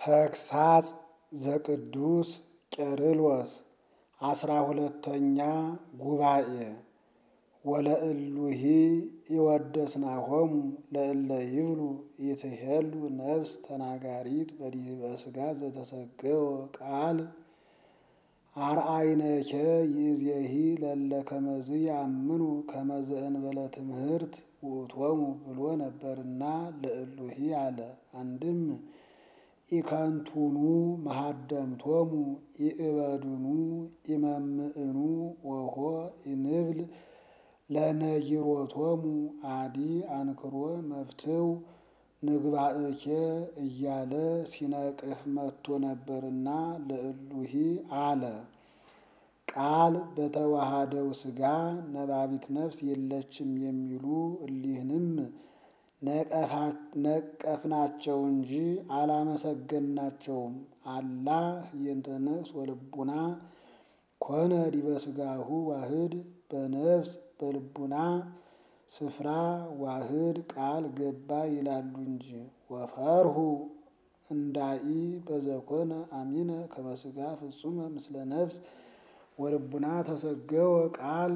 ተግሳጽ ዘቅዱስ ቄርሎስ አስራ ሁለተኛ ጉባኤ ወለእሉሂ ይወደስናሆሙ ለእለ ይብሉ ይትሄሉ ነፍስ ተናጋሪት በዲበ ሥጋ ዘተሰገወ ቃል አርአይነኬ ይእዜሂ ለለ ከመዝ ያምኑ ከመዝ እንበለ ትምህርት ውእቶሙ ብሎ ነበርና ለእሉሂ አለ። አንድም ኢከንቱኑ መሃደምቶሙ ኢእበድኑ ኢመምእኑ ወሆ ኢንብል ለነጊሮቶሙ አዲ አንክሮ መፍትው ንግባእኬ እያለ ሲነቅፍ መጥቶ ነበርና ለእሉሂ አለ። ቃል በተዋሃደው ሥጋ ነባቢት ነፍስ የለችም የሚሉ እሊህንም ነቀፍናቸው እንጂ አላመሰገናቸውም። አላ የንተ ነፍስ ወልቡና ኮነ ዲበ ሥጋሁ ዋህድ በነፍስ በልቡና ስፍራ ዋህድ ቃል ገባ ይላሉ እንጂ ወፈርሁ እንዳኢ በዘኮነ አሚነ ከመሥጋ ፍጹመ ምስለ ነፍስ ወልቡና ተሰገወ ቃል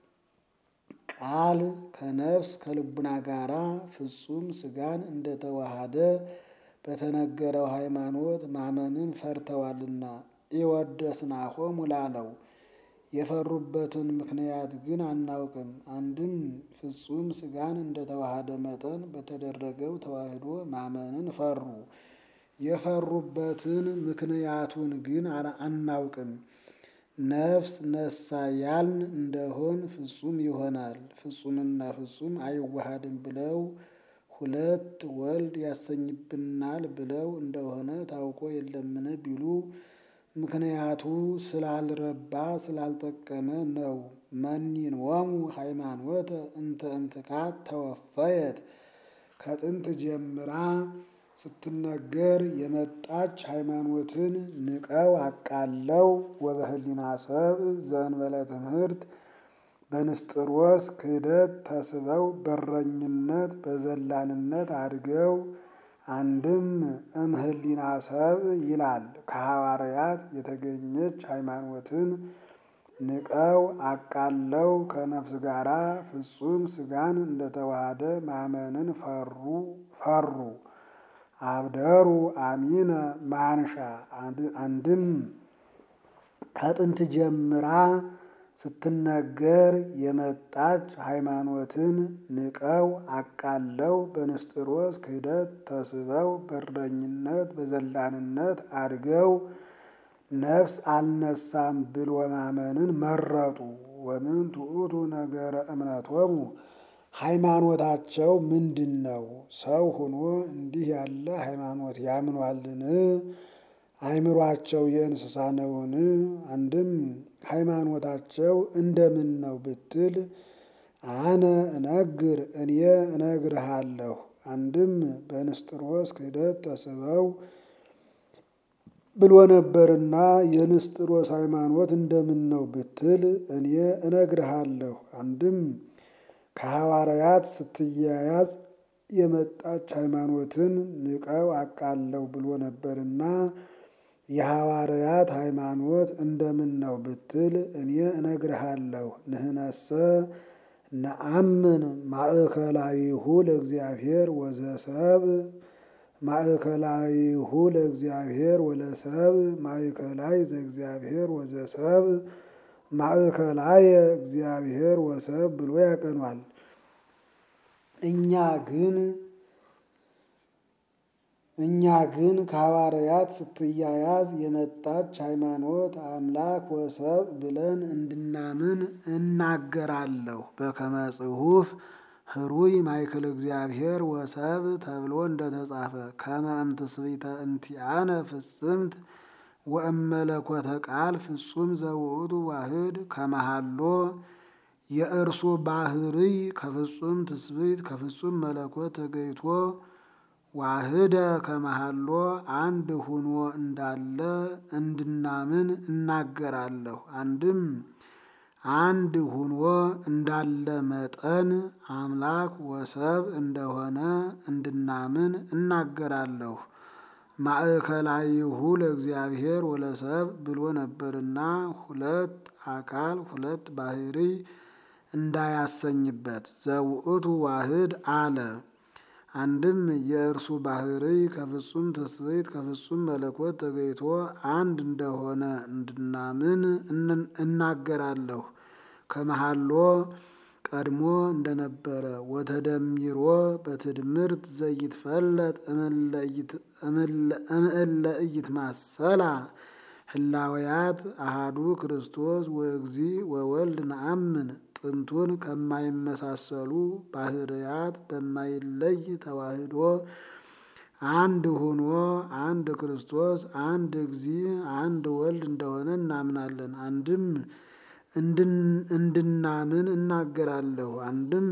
ቃል ከነፍስ ከልቡና ጋራ ፍጹም ሥጋን እንደተዋሃደ በተነገረው ሃይማኖት ማመንን ፈርተዋልና ኢወደስናሆሙ ላለው የፈሩበትን ምክንያት ግን አናውቅም። አንድም ፍጹም ሥጋን እንደተዋሃደ መጠን በተደረገው ተዋህዶ ማመንን ፈሩ። የፈሩበትን ምክንያቱን ግን አናውቅም። ነፍስ ነሳ ያልን እንደሆን ፍጹም ይሆናል። ፍጹምና ፍጹም አይዋሃድም ብለው ሁለት ወልድ ያሰኝብናል ብለው እንደሆነ ታውቆ የለምን ቢሉ ምክንያቱ ስላልረባ ስላልጠቀመ ነው። መኒንወሙ ሃይማኖተ እንተ እምትካት ተወፈየት ከጥንት ጀምራ ስትነገር የመጣች ሃይማኖትን ንቀው አቃለው ወበህሊና ሰብ ዘእንበለ ትምህርት በንስጥሮስ ክህደት ተስበው በረኝነት በዘላንነት አድገው አንድም እምህሊና ሰብ ይላል ከሐዋርያት የተገኘች ሃይማኖትን ንቀው አቃለው ከነፍስ ጋራ ፍጹም ሥጋን እንደተዋሃደ ማመንን ፈሩ ፈሩ አብደሩ አሚነ ማንሻ አንድም ከጥንት ጀምራ ስትነገር የመጣች ሃይማኖትን ንቀው አቃለው በንስጥሮስ ክህደት ተስበው በረኝነት በዘላንነት አድገው ነፍስ አልነሳም ብሎ ማመንን መረጡ። ወምን ትዑቱ ነገረ እምነቶሙ ሃይማኖታቸው ምንድን ነው? ሰው ሆኖ እንዲህ ያለ ሃይማኖት ያምኗልን? አይምሯቸው የእንስሳ ነውን? አንድም ሃይማኖታቸው እንደምን ነው ብትል አነ እነግር እኔ እነግርሃለሁ። አንድም በንስጥሮስ ክህደት ተስበው ብሎ ነበርና የንስጥሮስ ሃይማኖት እንደምን ነው ብትል እኔ እነግርሃለሁ። አንድም ከሐዋርያት ስትያያዝ የመጣች ሃይማኖትን ንቀው አቃለው ብሎ ነበርና የሐዋርያት ሃይማኖት እንደምን ነው ብትል እኔ እነግርሃለሁ። ንህነሰ ነአምን ማእከላዊሁ ለእግዚአብሔር ወዘሰብ ማእከላዊሁ ለእግዚአብሔር ወለሰብ ማእከላይ ዘእግዚአብሔር ወዘሰብ ማእከላየ እግዚአብሔር ወሰብ ብሎ ያቀኗል። እኛ ግን እኛ ግን ከሐዋርያት ስትያያዝ የመጣች ሃይማኖት አምላክ ወሰብ ብለን እንድናምን እናገራለሁ። በከመ ጽሑፍ ህሩይ ማእከለ እግዚአብሔር ወሰብ ተብሎ እንደተጻፈ ከመ እምትስብእተ እንቲአነ ፍጽምት ወእመለኮተ ቃል ፍጹም ዘውእቱ ዋህድ ከመሃሎ የእርሱ ባህርይ ከፍጹም ትስብእት ከፍጹም መለኮት ተገይቶ ዋህደ ከመሃሎ አንድ ሁኖ እንዳለ እንድናምን እናገራለሁ። አንድም አንድ ሁኖ እንዳለ መጠን አምላክ ወሰብ እንደሆነ እንድናምን እናገራለሁ። ማእከላይሁ ለእግዚአብሔር ወለሰብ ብሎ ነበርና ሁለት አካል ሁለት ባህሪ እንዳያሰኝበት ዘውእቱ ዋህድ አለ። አንድም የእርሱ ባህሪ ከፍጹም ትስብእት ከፍጹም መለኮት ተገይቶ አንድ እንደሆነ እንድናምን እናገራለሁ። ከመሃሎ ቀድሞ እንደነበረ ወተደሚሮ በትድምርት ዘይትፈለጥ እምእለ ኢይትማሰላ ህላውያት አሃዱ ክርስቶስ ወእግዚ ወወልድ ነአምን ጥንቱን ከማይመሳሰሉ ባህርያት በማይለይ ተዋህዶ አንድ ሆኖ አንድ ክርስቶስ አንድ እግዚ አንድ ወልድ እንደሆነ እናምናለን። አንድም እንድናምን እናገራለሁ። አንድም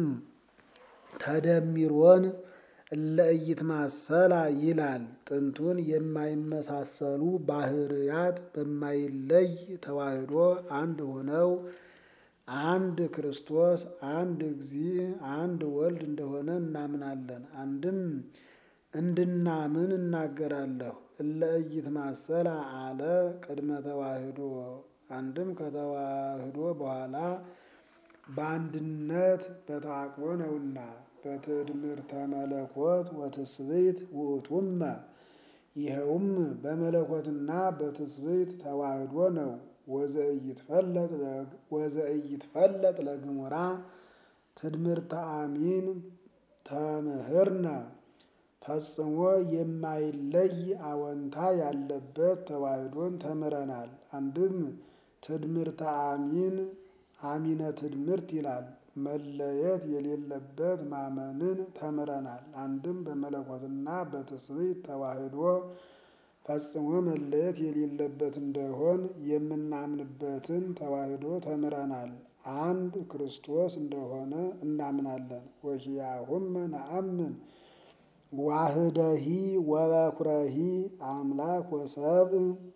ተደሚሮን እለ ኢይትማሰላ ይላል። ጥንቱን የማይመሳሰሉ ባህርያት በማይለይ ተዋህዶ አንድ ሆነው አንድ ክርስቶስ አንድ እግዚ አንድ ወልድ እንደሆነ እናምናለን። አንድም እንድናምን እናገራለሁ። እለ ኢይትማሰላ አለ ቅድመ ተዋህዶ አንድም ከተዋህዶ በኋላ በአንድነት በተዓቅቦ ነውና በትድምርተ መለኮት ወትስብእት ውእቱመ ይኸውም በመለኮትና በትስብእት ተዋህዶ ነው። ወዘኢይትፈለጥ ለግሙራ ትድምርተ አሚን ተምህርነ ፈጽሞ የማይለይ አወንታ ያለበት ተዋህዶን ተምረናል። አንድም ትድምርተ አሚን አሚነ ትድምርት ይላል። መለየት የሌለበት ማመንን ተምረናል። አንድም በመለኮትና በትስብእት ተዋህዶ ፈጽሞ መለየት የሌለበት እንደሆን የምናምንበትን ተዋህዶ ተምረናል። አንድ ክርስቶስ እንደሆነ እናምናለን። ወኪያሁመ ነአምን ዋህደሂ ወበኩረሂ አምላክ ወሰብ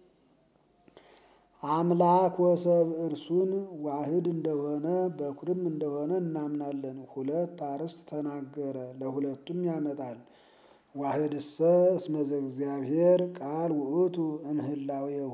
አምላክ ወሰብ እርሱን ዋህድ እንደሆነ በኩርም እንደሆነ እናምናለን። ሁለት አርዕስት ተናገረ፣ ለሁለቱም ያመጣል። ዋህድሰ እስመ ዘእግዚአብሔር ቃል ውእቱ እምህላዌሁ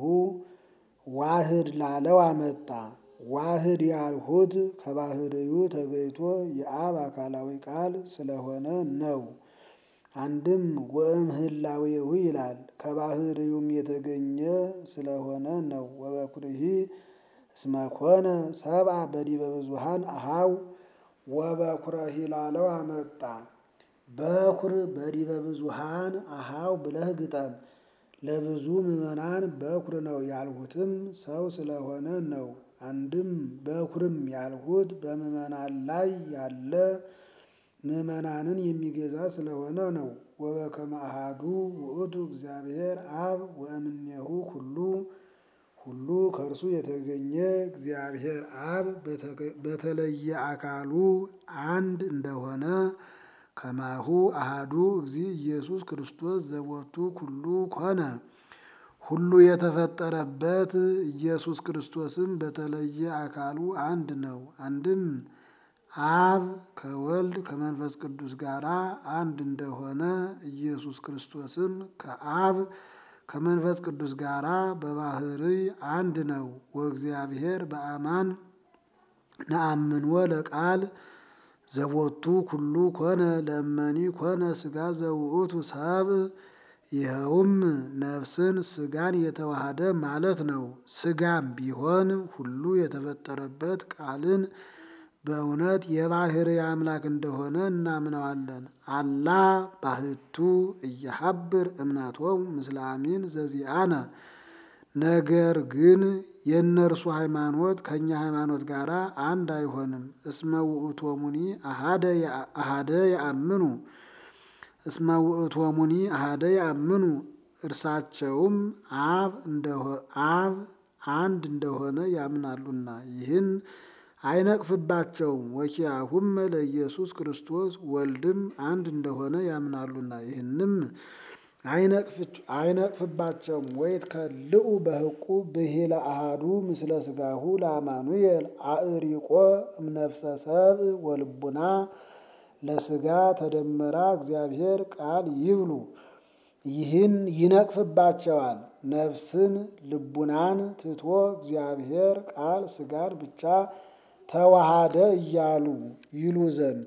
ዋህድ ላለው አመጣ። ዋህድ ያልሁት ከባህርዩ ተገይቶ የአብ አካላዊ ቃል ስለሆነ ነው። አንድም ወእምህላዌሁ ይላል ከባህርዩም የተገኘ ስለሆነ ነው። ወበኩርሂ እስመ ኮነ ሰብአ በዲበ ብዙኃን አሃው ወበኩረሂ ላለው አመጣ። በኩር በዲበ ብዙኃን አሃው ብለህ ግጠም። ለብዙ ምዕመናን በኩር ነው ያልሁትም ሰው ስለሆነ ነው። አንድም በኩርም ያልሁት በምዕመናን ላይ ያለ ምዕመናንን የሚገዛ ስለሆነ ነው። ወበከመ አሐዱ ውእቱ እግዚአብሔር አብ ወእምኔሁ ሁሉ ሁሉ ከእርሱ የተገኘ እግዚአብሔር አብ በተለየ አካሉ አንድ እንደሆነ ከማሁ አሃዱ እግዚ ኢየሱስ ክርስቶስ ዘቦቱ ኩሉ ኮነ ሁሉ የተፈጠረበት ኢየሱስ ክርስቶስም በተለየ አካሉ አንድ ነው። አንድም አብ ከወልድ ከመንፈስ ቅዱስ ጋር አንድ እንደሆነ ኢየሱስ ክርስቶስም ከአብ ከመንፈስ ቅዱስ ጋር በባህርይ አንድ ነው። ወእግዚአብሔር በአማን ነአምንወ ለቃል ዘቦቱ ኩሉ ኮነ ለእመኒ ኮነ ሥጋ ዘውእቱ ሰብ ይኸውም ነፍስን ሥጋን የተዋሃደ ማለት ነው። ሥጋም ቢሆን ሁሉ የተፈጠረበት ቃልን በእውነት የባህርይ አምላክ እንደሆነ እናምነዋለን። አላ ባህቱ እየሀብር እምነቶሙ ምስለ አሚን ዘዚአነ ነገር ግን የእነርሱ ሃይማኖት ከእኛ ሃይማኖት ጋር አንድ አይሆንም። እስመ ውእቶሙኒ አሃደ ያአምኑ እስመ ውእቶሙኒ አሃደ ያአምኑ እርሳቸውም አብ አብ አንድ እንደሆነ ያምናሉና ይህን አይነቅፍባቸውም። ወኪያሁመ ለኢየሱስ ክርስቶስ ወልድም አንድ እንደሆነ ያምናሉና ይህንም አይነቅፍባቸውም። ወይትከልኡ በህቁ ብሂለ አሃዱ ምስለ ሥጋሁ ለአማኑኤል አእሪቆ እምነፍሰ ሰብእ ወልቡና ለሥጋ ተደመራ እግዚአብሔር ቃል ይብሉ ይህን ይነቅፍባቸዋል። ነፍስን ልቡናን ትቶ እግዚአብሔር ቃል ሥጋን ብቻ ተዋሃደ እያሉ ይሉ ዘንድ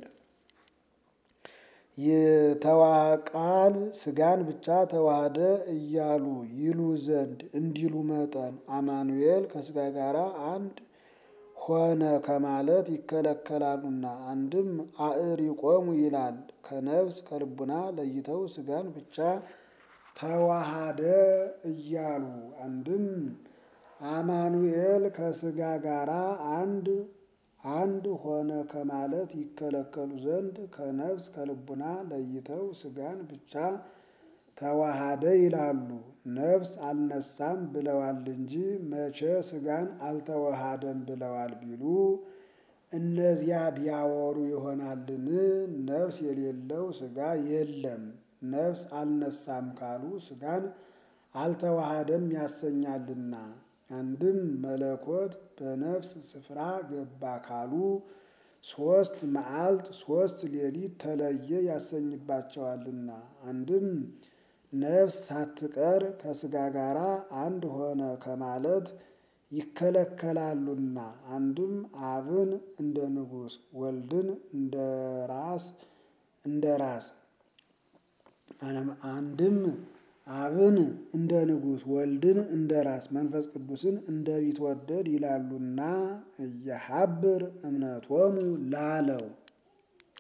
ቃል ሥጋን ብቻ ተዋሃደ እያሉ ይሉ ዘንድ እንዲሉ መጠን አማኑኤል ከሥጋ ጋር አንድ ሆነ ከማለት ይከለከላሉና። አንድም አዕሪቆሙ ይላል ከነፍስ ከልቡና ለይተው ሥጋን ብቻ ተዋሃደ እያሉ አንድም አማኑኤል ከሥጋ ጋር አንድ አንድ ሆነ ከማለት ይከለከሉ ዘንድ ከነፍስ ከልቡና ለይተው ሥጋን ብቻ ተዋሃደ ይላሉ። ነፍስ አልነሳም ብለዋል እንጂ መቼ ሥጋን አልተዋሃደም ብለዋል ቢሉ እነዚያ ቢያወሩ ይሆናልን? ነፍስ የሌለው ሥጋ የለም። ነፍስ አልነሳም ካሉ ሥጋን አልተዋሃደም ያሰኛልና። አንድም መለኮት በነፍስ ስፍራ ገባ ካሉ ሦስት መዓልት ሦስት ሌሊት ተለየ ያሰኝባቸዋልና። አንድም ነፍስ ሳትቀር ከሥጋ ጋር አንድ ሆነ ከማለት ይከለከላሉና። አንድም አብን እንደ ንጉሥ ወልድን እንደ ራስ እንደ ራስ አንድም አብን እንደ ንጉሥ ወልድን እንደ ራስ መንፈስ ቅዱስን እንደ ቢትወደድ ይላሉና እየሀብር እምነቶሙ ላለው